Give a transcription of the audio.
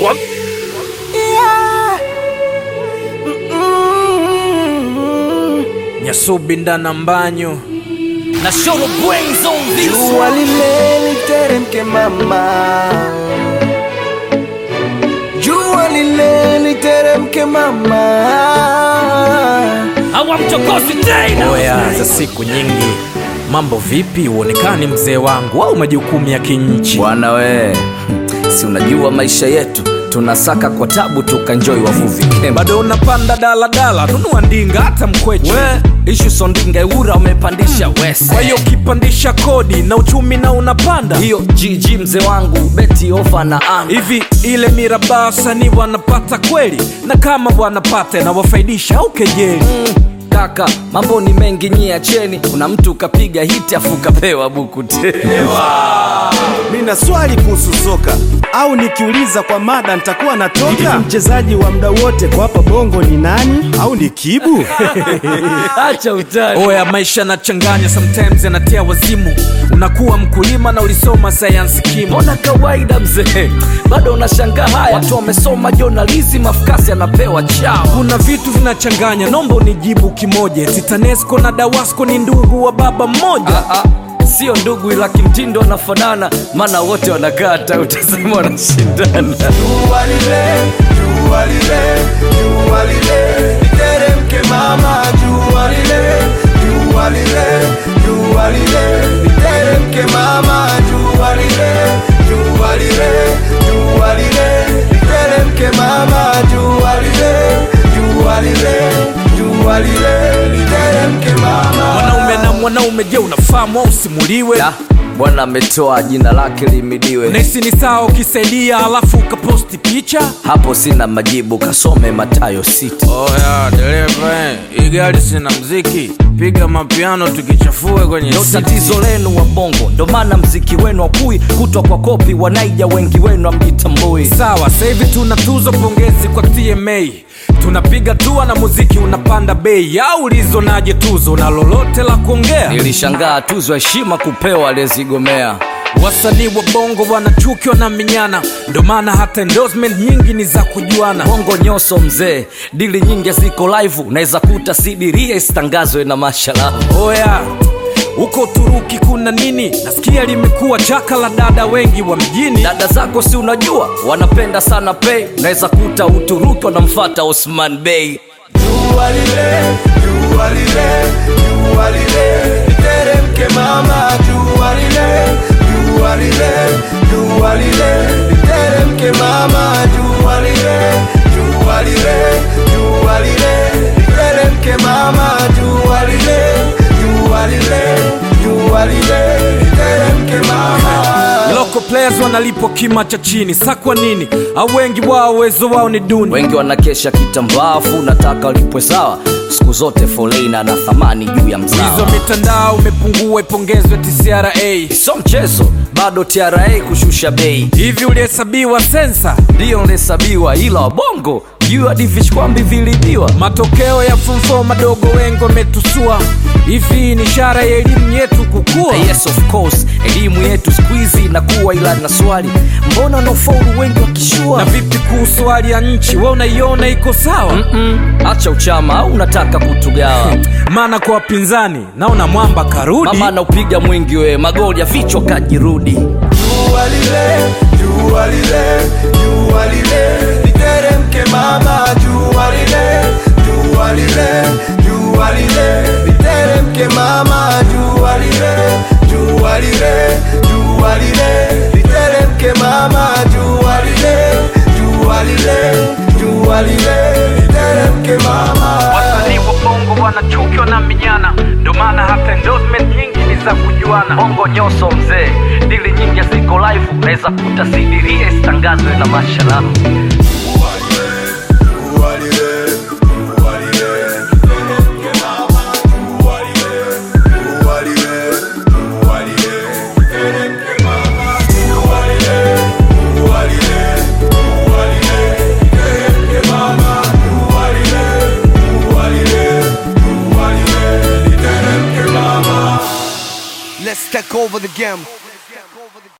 Wa- Nyasubi ndana mbanyo na Shoro Brains on this Jua lile literemke mama, jua lile literemke mama. hawamchokozi tena oya za siku nyingi mambo vipi uonekani mzee wangu au majukumu ya kinchi Bwana we, si unajua maisha yetu tunasaka kwa tabu tukanjoi wavuvi kemba. bado unapanda daladala nunua ndinga hata mkweche We ishu sondinga eura umepandisha wese. kwa hiyo ukipandisha kodi na uchumi na unapanda hiyo GG mzee wangu beti ofa na anga hivi ile mirabaa wasanii wanapata kweli na kama wanapata na wafaidisha au kejeli kaka, mambo ni mengi nyie acheni. Kuna mtu kapiga hiti afu kapewa buku tena. Nina swali kuhusu soka au nikiuliza kwa mada nitakuwa natoka. Mchezaji wa muda wote kwa hapa bongo ni nani? Au ni Kibu? Acha utani. oya maisha yanachanganya sometimes yanatia wazimu unakuwa mkulima na ulisoma sayansi kimo mbona kawaida mzee bado unashangaa haya watu wamesoma journalism afukasi anapewa chao kuna vitu vinachanganya nomba unijibu kimoja titanesco na dawasco ni ndugu wa baba mmoja Ah, ah, sio ndugu ila kimtindo wanafanana maana wote wanakata utasema wanashindana Jua lile, jua lile, jua lile, literemke mama, jua lile, jua lile, jua lile, literemke mama, jua lile, jua lile, jua lile, literemke mama, jua lile, jua lile, jua lile, literemke mama. mwanaume na mwanaume je unafahamu au usimuliwe Da, bwana ametoa jina lake limidiwe nahisi ni sawa ukisaidia alafu ukaposti picha hapo sina majibu kasome matayo sita oya dereva hii gari sina mziki piga mapiano tukichafue kwenye ndo tatizo lenu wa bongo ndo maana mziki wenu wakui kutwa kwa kopi wanaija wengi wenu amjitambui sawa sahivi tuna tuzo pongezi kwa tma tunapiga tua na muziki unapanda bei au ulizonaje tuzo na lolote la kuongea nilishangaa tuzo heshima kupewa aliyezigomea wasanii wa bongo wanachukiwa na minyana ndo maana hata endorsement nyingi ni za kujuana bongo nyoso mzee dili nyingi ziko live unaweza kuta sidiria isitangazwe na mashalavu oya huko uturuki kuna nini nasikia limekuwa chaka la dada wengi wa mjini dada zako si unajua wanapenda sana pei unaweza kuta uturuki wanamfata osman bey Jua lile, jua lile, jua lile, literemke mama, jua lile, jua lile, jua lile, literemke mama, jua lile, jua lile, jua lile, literemke mama, jua lile, jua lile, jua lile, literemke mama. local players wanalipwa kima cha chini sa kwa nini au wengi wao uwezo wao ni duni wengi wanakesha kitambaafu nataka walipwe sawa siku zote folena na thamani juu ya hizo mzao mitandao imepungua ipongezwe tcra sio mchezo bado tra kushusha bei hivi ulihesabiwa sensa ndiyo nlesabiwa ila wabongo juu hadi vishkwambi vilibiwa matokeo ya fumfo madogo wengi wametusua hivi ni ishara ya elimu yetu kukua yes of course elimu yetu skuizi inakuwa ila na swali mbona wanaofaulu wengi wakishua na vipi kuhusu hali ya nchi we unaiona iko sawa Mm, acha uchama au unataka kutugawa maana kwa wapinzani naona mwamba karudi mama anaupiga mwingi we magoli ya vichwa kajirudi Jua lile, jua lile, jua lile, literemke mama, jua lile, jua lile, jua lile, literemke mama, jua lile, jua lile, jua lile, literemke mama, jua lile, jua lile, jua lile, literemke mama. wasanii wa bongo wanachukiwa na minyana ndo maana hata endorsement nyingi ni za kujuana bongo nyoso mzee dili nyingi ziko live unaweza kuta sidiria isitangazwe na masharafu Let's take over the game.